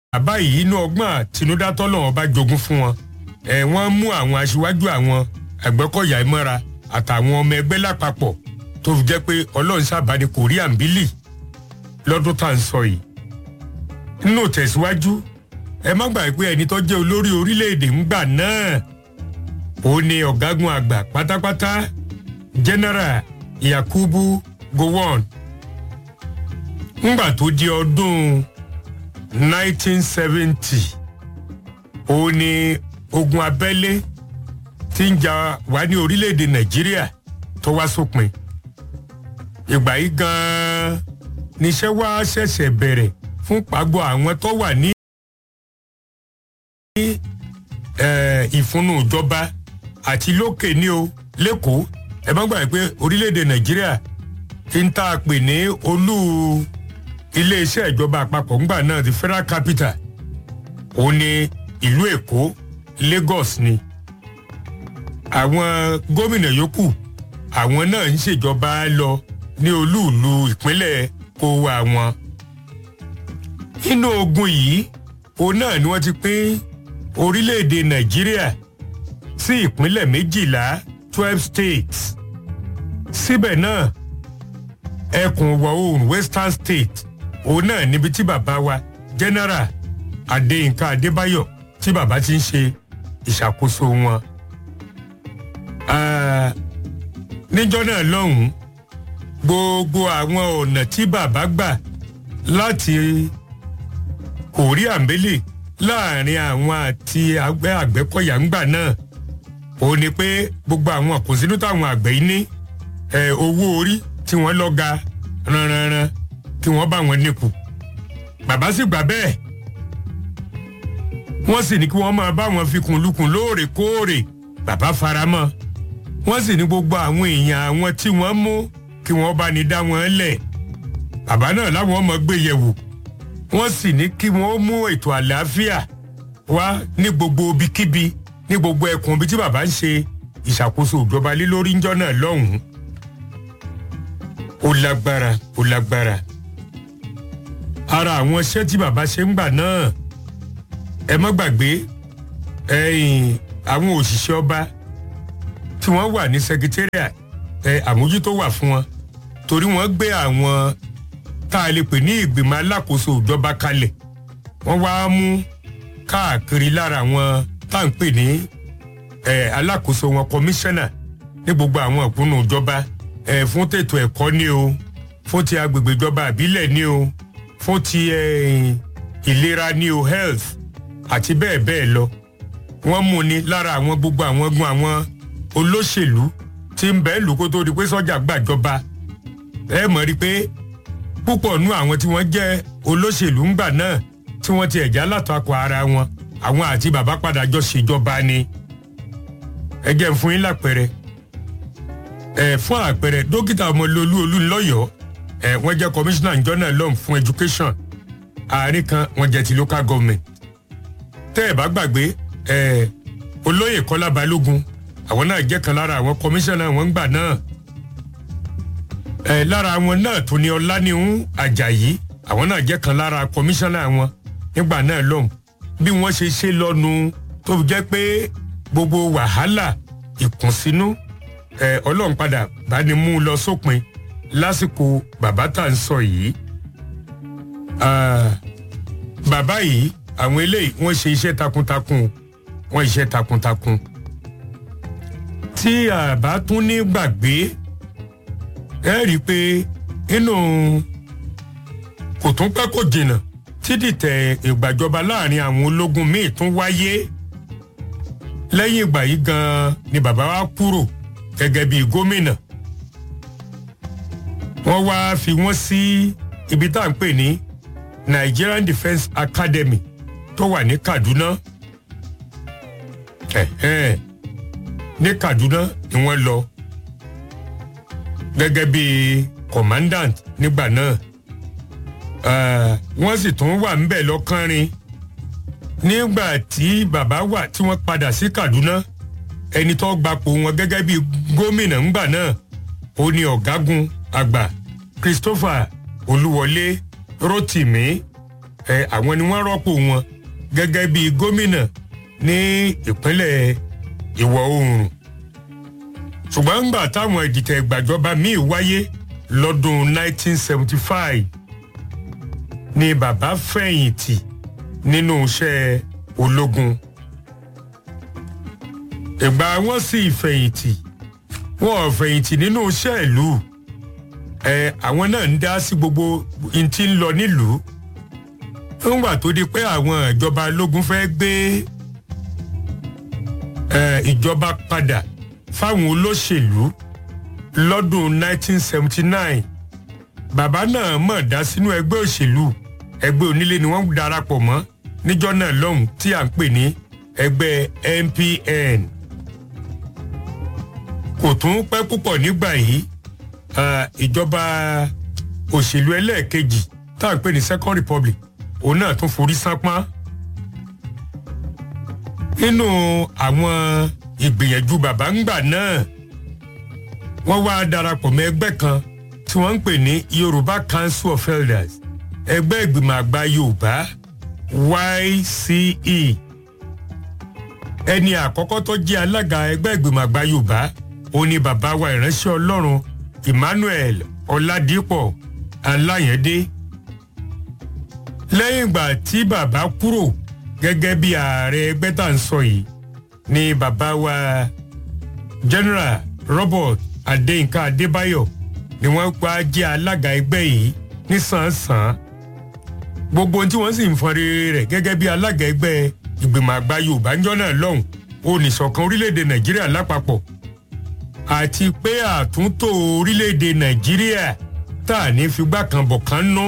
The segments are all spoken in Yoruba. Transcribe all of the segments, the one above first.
bàbá yìí inú ọgbọ́n àtinúdá tọ́lọ́wọ́n bá jogún fún wọn ẹ̀ wọ́n mú àwọn aṣíwájú àwọn àgbẹ̀kọ̀yà ìmọ̀ra àtàwọn ọmọ ẹgbẹ́ lápapọ̀ tó fi jẹ́ pé ọlọ́run sábà ní korea ń bílì lọ́dún tá à ń sọ yìí. nínú tẹ̀síwájú ẹ má gbàgbé pé ẹni tó jẹ́ olórí orílẹ̀-èdè ńgbà náà ó ní ọ̀gágun àgbà pátápátá general yakubu gowon ńgbà tó di ọdún 1970 ó ní ogun abẹ́lé tí ń jà wá ní orílẹ̀-èdè nàìjíríà tó wá sópin ìgbà yìí gan-an níṣẹ́ wá ṣẹ̀ṣẹ̀ bẹ̀rẹ̀ fún pàgọ́ àwọn tó wà ní ìfúnnú ìjọba àti lókè ní o lẹ́kọ̀ọ́ ẹ má gbàgbé pé orílẹ̀-èdè nàìjíríà ti ń tá a pè ní olú iléeṣẹ́ ìjọba àpapọ̀ ńgbà náà the federal capital òun ni ìlú èkó lagos ni àwọn gómìnà yòókù àwọn náà ń ṣèjọba lọ ní olúùlú ìpínlẹ̀ kó wa wọn. nínú ogun yìí òun náà ni wọ́n ti pín orílẹ̀-èdè nàìjíríà sí ìpínlẹ̀ méjìlá twelve states. síbẹ̀ náà ẹkùn ìwọ̀ oòrùn western state òun náà níbi tí bàbá wa general adéyínká adébáyọ̀ tí bàbá ti ń ṣe ìṣàkóso wọn. níjọ́ náà lọ́hùn-ún gbogbo àwọn ọ̀nà tí bàbá gbà láti kòrí àmbélé láàrin àwọn àti àgbẹ̀ àgbẹ̀kọ̀yà ńgbà náà ó ní pé gbogbo àwọn àkóṣínú táwọn àgbẹ̀ yìí ní owó orí tí wọ́n lọ́ga ranranran kí wọ́n bá wọn níkù bàbá sì gbà bẹ́ẹ̀ wọ́n sì ní kí wọ́n máa bá wọn fi kùnlùkùn lóòrèkóòrè bàbá faramọ́ wọ́n sì ní gbogbo àwọn èèyàn àwọn tí wọ́n mú kí wọ́n bá ní dá wọn lẹ̀ bàbá náà láwọn ọmọ gbé yẹ̀wò wọ́n sì ní kí wọ́n mú ètò àlàáfíà wá ní gbogbo ibikíbi ní gbogbo ẹkùn ibi tí bàbá ń ṣe ìṣàkóso ìjọba lé lórí ńjọ́ náà lọ́hùn-ún ó lágbára ó lágbára ara àwọn iṣẹ́ tí bàbá ṣe ń gbà náà ẹ má gbàgbé ẹ̀yìn àwọn òṣìṣẹ́ ọba tí wọ́n wà ní secretariat ẹ àmójútó wà fún wọn torí wọ́n gbé àwọn tá a lè pè ní ìgbìmọ̀ alákòóso ìjọba kalẹ̀ wọ́n wá mú káàkiri lára àwọn tá à ń pè ní ẹ alákòóso wọn kọmíṣánná ní gbogbo àwọn ìpinnu ìjọba ẹ fún tètò ẹ̀kọ́ ní o fún ti agbègbè ìjọba àbílẹ̀ ní o fún ti ẹ ìlera ní o health àti bẹ́ẹ̀ bẹ́ẹ̀ lọ wọ́n mú ni lára àwọn gbogbo àwọn gun àwọn olóṣèlú tí ń bẹ́ẹ̀ lù kó tó di pé sọ́jà gbàjọba ẹ mọ̀ rí pé púpọ̀ nú àwọn tí wọ́n jẹ́ olóṣèlú ńgbà náà tí wọ́n ti ẹ̀já látakò ara wọn àwọn àti bàbá padà jọ ṣèjọba ni ẹ jẹ́ ń fún yín lápẹẹrẹ ẹ fún àpẹẹrẹ dókítà ọmọlólú olúńlọ́yọ̀ọ́ ẹ wọ́n jẹ́ commissioner njọ́ náà lọ́hùn fún education àárín kan wọ́n jẹ́ ti local government tẹ́ ẹ bá gbàgbé ẹ olóyè kọ́lá balógun àwọn náà jẹ́ kan lára àwọn kọmíṣánná wọn gbà náà ẹ lára wọn náà tó ní ọláníhun àjàyí àwọn náà jẹ́ kan lára kọmíṣánná wọn nígbà náà lọ́hùn bí wọ́n ṣe ṣe lọ́nu tó fi jẹ́ pé gbogbo wàhálà ìkùnsínú ẹ ọlọ́run padà bá ní mú un lọ sópin lásìkò bàbá tá à ń sọ yìí bàbá yìí àwọn eléyìí wọ́n ṣe iṣẹ́ takuntakun wọ́n iṣẹ́ takuntakun tí àbá tún ní gbàgbé ẹ rí i pé inú kò tún pẹ́ kò jìnnà tí dìtẹ̀ ìgbàjọba láàrin àwọn ológun míì tún wáyé lẹ́yìn ìgbà yìí gan-an ni bàbá wa kúrò gẹ́gẹ́ bíi gómìnà wọ́n wá fi wọ́n sí ibi tá à ń pè ní Nigerian Defence Academy tó wà ní Kaduna. Eh, eh ní Kaduna ni wọ́n lọ gẹ́gẹ́ bí commandant nígbà náà wọ́n sì tún wà ńbẹ̀ lọ́kànrin nígbà tí bàbá wà tí wọ́n padà sí Kaduna ẹni tó gbapò wọn gẹ́gẹ́ bí gómìnà ńgbà náà ó ní ọ̀gágun àgbà Christopher Olúwọlé Rótìmí ẹ àwọn ni wọ́n rọ́pò wọn gẹ́gẹ́ bí gómìnà ní ìpínlẹ̀ ìwọ̀ oòrùn ṣùgbọ́n ńgbà táwọn ìdìtẹ̀ ìgbàjọba míì wáyé lọ́dún 1975 ni bàbá fẹ̀yìntì nínú iṣẹ́ ológun ìgbà wọn sì fẹ̀yìntì wọn ò fẹ̀yìntì nínú iṣẹ́ ìlú ẹ àwọn náà ń dá sí gbogbo n tí ń lọ nílùú ńgbà tó di pé àwọn ìjọba ológun fẹ́ gbé ẹ ìjọba padà fáwọn olóṣèlú lọ́dún 1979 bàbá náà mọ̀ dá sínú ẹgbẹ́ òṣèlú ẹgbẹ́ onílé ni wọ́n darapọ̀ mọ́ níjọ́ náà lọ́hùn tí à ń pè ní ẹgbẹ́ NPN kò tún pẹ́ púpọ̀ nígbà yìí ìjọba òṣèlú ẹlẹ́ẹ̀kejì tá à ń pè ní Second Republic òun náà tún forí sánpọ́n nínú àwọn ìgbìyànjú bàbá ńgbà náà wọ́n wá darapọ̀ mọ́ ẹgbẹ́ kan tí wọ́n ń pè ní Yorùbá Council of Elders ẹgbẹ́ ìgbìmọ̀ àgbà Yorùbá YCE ẹni àkọ́kọ́ tó jẹ́ alága ẹgbẹ́ ìgbìmọ̀ àgbà Yorùbá ó ní bàbá wa ìránṣẹ́ Ọlọ́run Emmanuel Ọládípọ̀ Aláyẹ̀dé lẹ́yìn ìgbà tí bàbá kúrò gẹ́gẹ́ bí ààrẹ ẹgbẹ́ tá à ń sọ yìí ni bàbá wa General Robert Adéyínká Adébáyọ̀ ni wọ́n pa jẹ́ alága ẹgbẹ́ yìí nísànsàn gbogbo ohun tí wọ́n sì ń fọn rere rẹ̀ gẹ́gẹ́ bí alága ẹgbẹ́ ìgbìmọ̀ àgbà Yorùbá ńjọ́ náà lọ́hùn oníṣọ̀kan orílẹ̀-èdè Nàìjíríà lápapọ̀ àti pé àtúntò orílẹ̀-èdè Nàìjíríà tá à ní figbá kan bọ̀ kan nú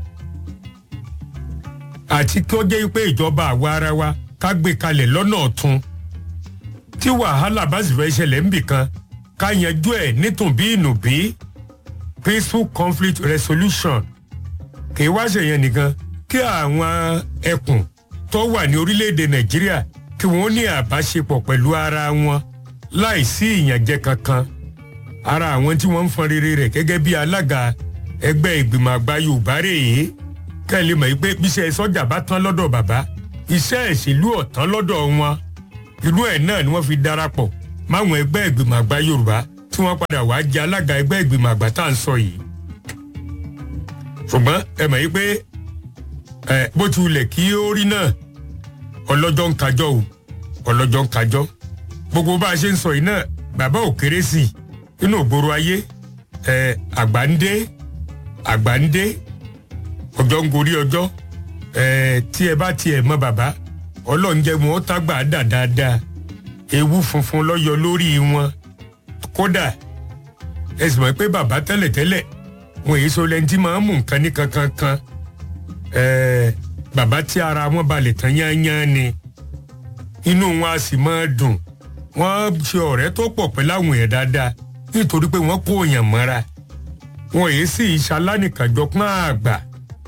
àti kí ó jẹ́ pé ìjọba àwa ara wa ká gbé kalẹ̀ lọ́nà ọ̀tun tí wàhálà bá sì fẹ́ ṣẹlẹ̀ ń bì kan ká yanjú ẹ̀ nítùnbí ìnùbí peaceful conflict resolution kì í wá ṣèyẹn nìkan kí àwọn ẹkùn tó wà ní orílẹ̀-èdè Nàìjíríà kí wọ́n ní àbáṣepọ̀ pẹ̀lú ara wọn láì sí ìyànjẹ kankan ara àwọn tí wọ́n ń fọn rere rẹ̀ gẹ́gẹ́ bí alága ẹgbẹ́ ìgbìmọ̀ àgbà Yorùbá rèé kẹ́lẹ́ mọ̀ pé bíṣẹ́ sọ́jà bá tán lọ́dọ̀ bàbá iṣẹ́ ìṣèlú ọ̀tán lọ́dọ̀ wọn irú ẹ̀ náà ni wọ́n fi darapọ̀ máwọn ẹgbẹ́ ìgbìmọ̀ àgbà Yorùbá tí wọ́n padà wá jẹ́ alága ẹgbẹ́ ìgbìmọ̀ àgbà tá à ń sọ yìí ṣùgbọ́n ẹ mọ̀ yí pé ẹ bó ti wulẹ̀ kí ó rí náà ọlọ́jọ́ ń kájọ́ o ọlọ́jọ́ ń kájọ́ gbogbo bá a ṣe ń sọ yìí náà bàbá ò kéré sí i nínú ògbóró ayé ẹ àgbà ń dé àgbà ń dé ọjọ́ ń gorí ọjọ́ ẹ tí ẹ bá tiẹ̀ mọ bàbá ọlọ́run jẹ́ wọn ó tágbà dà dáadáa ewu funfun lọ́yọ lórí wọn kódà ẹ sì mọ̀ pé bàbá tẹ́lẹ̀tẹ́lẹ̀ wọn èyí sọ lẹ́ni tí máa ń mú nǹkan ní kankan kan ẹ̀ẹ́ bàbá tí ara wọn balẹ̀ tán yányán ni inú wọn a sì máa dùn wọ́n ṣe ọ̀rẹ́ tó pọ̀ pẹ̀lú àwọn èèyàn dáadáa nítorí pé wọ́n kó èèyàn mọ́ra wọn èyí sì ṣalánìkànjọ pọ́n àgbà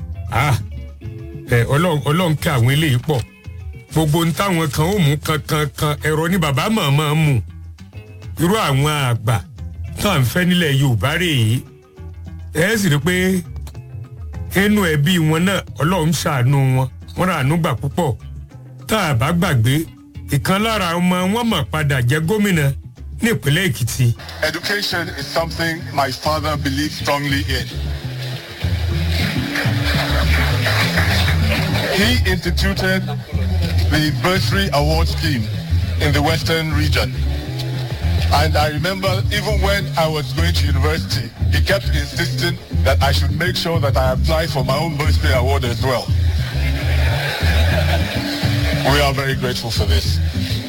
ọlọ́run kẹ́ àwọn eléyìí pọ̀ gbogbo ń táwọn kan ó mú kankan kan ẹ̀rọ ní bàbá mọ̀ọ́mọ́ mú irú àwọn àgbà tá à ń fẹ́ nílẹ̀ Yorùbá rèé ẹ sì rí pé inú ẹbí wọn náà ọlọ́run ṣàánú wọn wọn rà àánú gbà púpọ̀ tá a bá gbàgbé ìkan lára ọmọ wọn mọ̀ padà jẹ́ gómìnà ní ìpínlẹ̀ Èkìtì. Education is something my father believed strongly in. He instituted the bursary award scheme in the Western region. And I remember even when I was going to university, he kept insisting that I should make sure that I apply for my own bursary award as well. We are very grateful for this.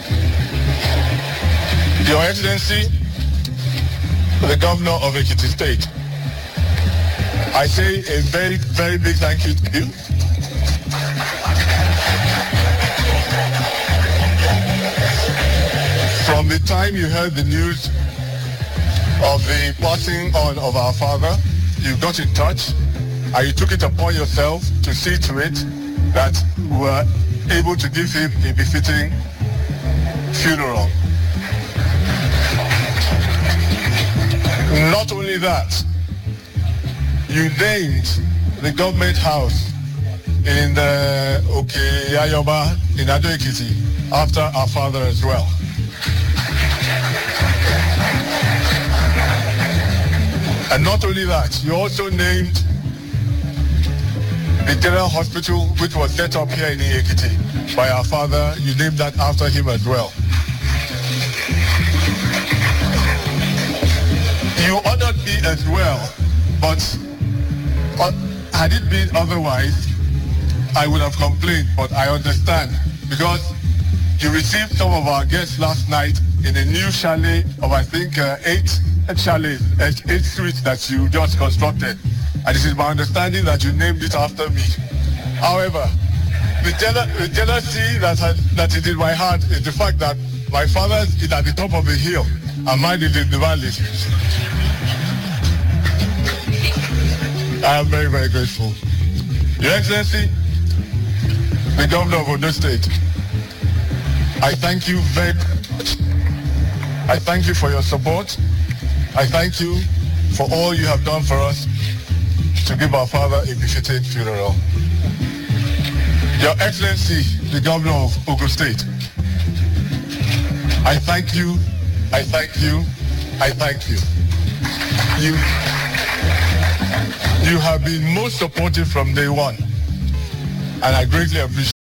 Your Excellency, the Governor of Ekiti State, I say a very, very big thank you to you. From the time you heard the news of the passing on of our father, you got in touch and you took it upon yourself to see to it that we were able to give him a befitting funeral. Not only that, you named the government house in the Okay Ayoba in Ado Ekiti after our father as well. And not only that, you also named the general hospital which was set up here in Ekiti by our father. You named that after him as well. You honored me as well, but uh, had it been otherwise, I would have complained, but I understand because you received some of our guests last night in a new chalet of I think uh, eight chalets, eight, eight suites that you just constructed. And it is my understanding that you named it after me. However, the, jeal- the jealousy that, I, that is in my heart is the fact that my father is at the top of the hill and mine is in the valley. I am very, very grateful. Your Excellency, the Governor of Ondo State, I thank you very much. I thank you for your support. I thank you for all you have done for us to give our father a befitting funeral. Your Excellency, the Governor of Ogun State, I thank you, I thank you, I thank you. You, you have been most supportive from day one, and I greatly appreciate